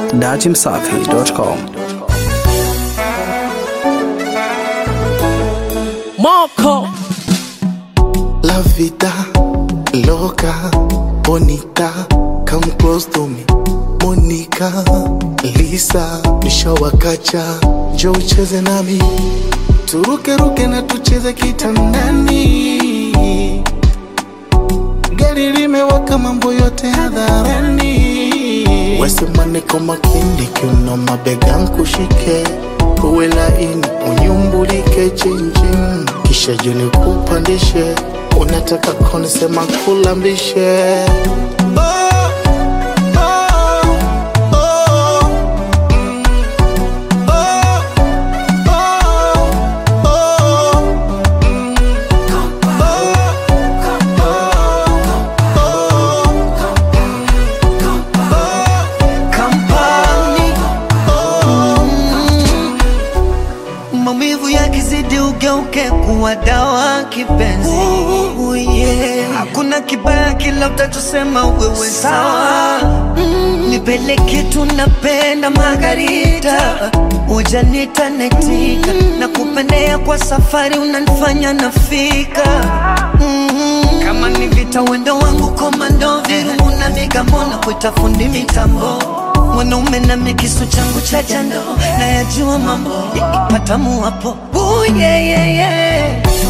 datimsafi.com. Marco. La vida loca, bonita, come close to me. Monica, Lisa, nishawakacha, njoo ucheze nami, turuke ruke na tucheze kitandani. Gari limewaka, mambo yote hadharani. Wesema niko makini, kiuno mabega nkushike, uwe laini, unyumbulike chinchin, kisha juni kupandishe, unataka konisema kulambishe Oh, oh, oh, mm, oh, oh, oh, mm, Kampani. Maumivu yakizidi ugeuke kuwa dawa kipenzi. Ooh, yeah. Hakuna kibaya kila utachosema wewe sawa. Mm, Nipeleke tunapenda Margarita, ujanita netika na kupendea kwa safari unanifanya nafika mm kama ni vita wendo wangu komando virungu na migambona kuita fundi mitambo mwanaume na mikisu changu cha jando na yajua mambo patamu hapo Ooh, yeah, yeah, yeah.